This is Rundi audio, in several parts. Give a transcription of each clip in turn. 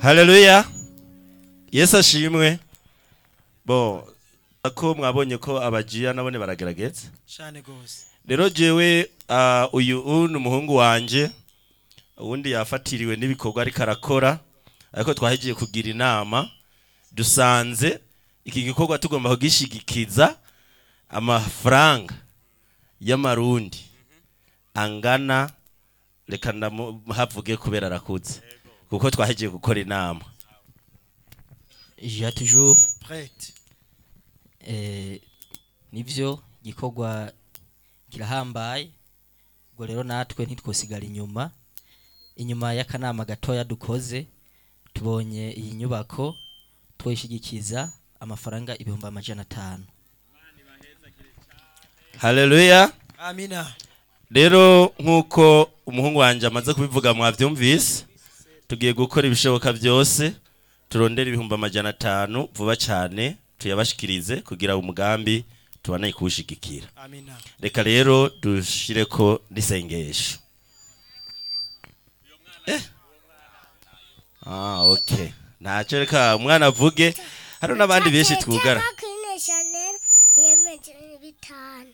haleluya yesu ashimwe bo ko mwabonye ko abajiya nabone baragerageza cyane gose rero jewe ah, uyu u ni umuhungu wanje uwundi yafatiriwe n'ibikorwa ariko arakora ariko twahigiye kugira inama dusanze iki gikorwa tugomba kugishigikiza amafaranga y'amarundi angana reka ndamuhavuge kubera arakuze kuko twahigiye gukora inama ja toujours prête eh, nivyo gikorwa kirahambaye ubwo rero natwe ntitwosigara inyuma inyuma y'akanama gatoya dukoze tubonye iyi nyubako twoyishigikiza amafaranga ibihumbi amajana atanu haleluya amina rero nk'uko umuhungu wanjye amaze kubivuga mwabyumvise tugiye gukora ibishoboka byose turondere ibihumbi amajana atanu vuba cyane tuyabashikirize kugira umugambi tubane kuwushigikira amina reka rero dushire ko n'isengesho eh ah okay ntacyo reka umwana avuge hari n'abandi benshi twugara Kine Chanel yemeje bitanu.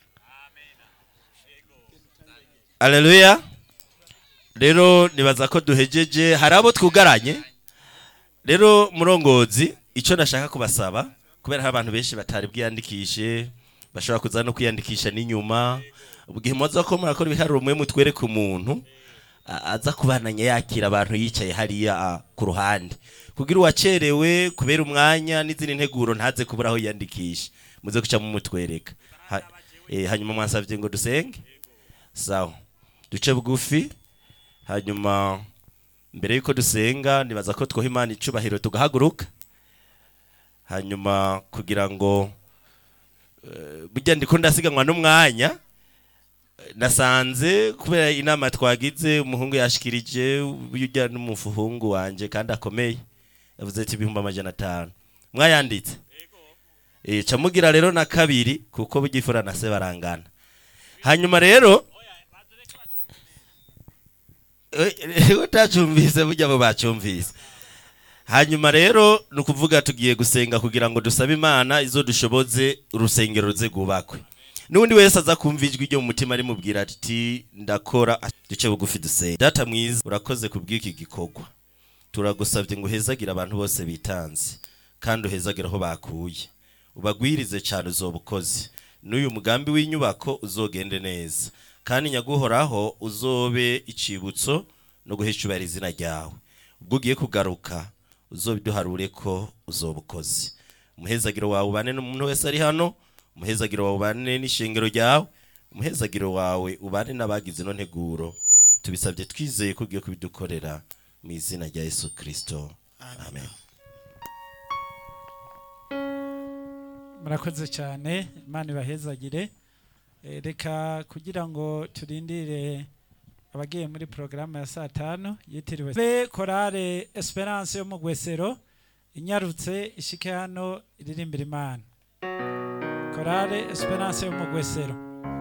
Aleluya. Rero nibaza ko duhejeje hari abo twugaranye. Rero murongozi ico nashaka kubasaba kubera hari abantu benshi batari bwiyandikishe bashobora kuza no kwiyandikisha n'inyuma ubwihe muza ko murakora ibiharuro mwe mutwereka umuntu a- aza kubananya yakira abantu yicaye hariya a, ku ruhande kugira uwacerewe kubera umwanya n'izindi nteguro ntaze kubura aho yiyandikisha muze guca mumutwereka ha, eh, hanyuma mwansavye ngo dusenge sawa duce bugufi hanyuma mbere yuko dusenga nibaza ko twoha imana icubahiro tugahaguruka hanyuma kugira ngo eh, burya ndiko ndasiganwa n'umwanya eh, nasanze kubera inama twagize umuhungu yashikirije burya n'umuhungu wanje kandi akomeye yavuze ati ibihumbi amajana atanu mwayanditse Eh, ca mugira rero na kabiri kuko bugifura na se barangana hanyuma rero Eh, utacumvise burya bo bacumvise hanyuma rero ni ukuvuga tugiye gusenga kugira ngo dusabe imana izo dushoboze urusengero ruze rwubakwe n'undi wese aza kumva ijwi ryo mu mutima rimubwira ati ndakora duce bugufi dusenge data mwiza urakoze ku bw'iki gikorwa turagusabye ngo uhezagire abantu bose bitanze kandi uhezagire aho bakuye ubagwirize cyane uzoba ukoze n'uyu mugambi w'inyubako uzogende neza kandi nyaguhoraho uzobe icibutso no guheshubara izina ryawe ubwo ugiye kugaruka uzobiduharure ko uzoba ukoze umuhezagiro wawe ubane n'umuntu wese ari hano umuhezagiro wawe ubane n'ishengero ryawe umuhezagiro wawe ubane n'abagize ino nteguro tubisabye twizeye ko ugiye kubidukorera mu izina rya yesu kirisito amen murakoze cyane imana ibahezagire Eh, reka kugira ngo turindire abagiye muri porogaramu ya saa tanu yitiriwe be korale esperance yo mu gwesero inyarutse ishike hano iririmbira imana korale esperance yo mu gwesero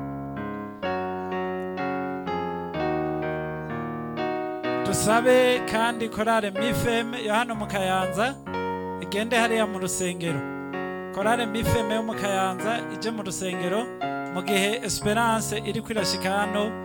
dusabe kandi korale mifem yo hano mu kayanza igende hariya mu rusengero korale mifeme yo mu kayanza ije mu rusengero mu gihe esperance iri kwirashika hano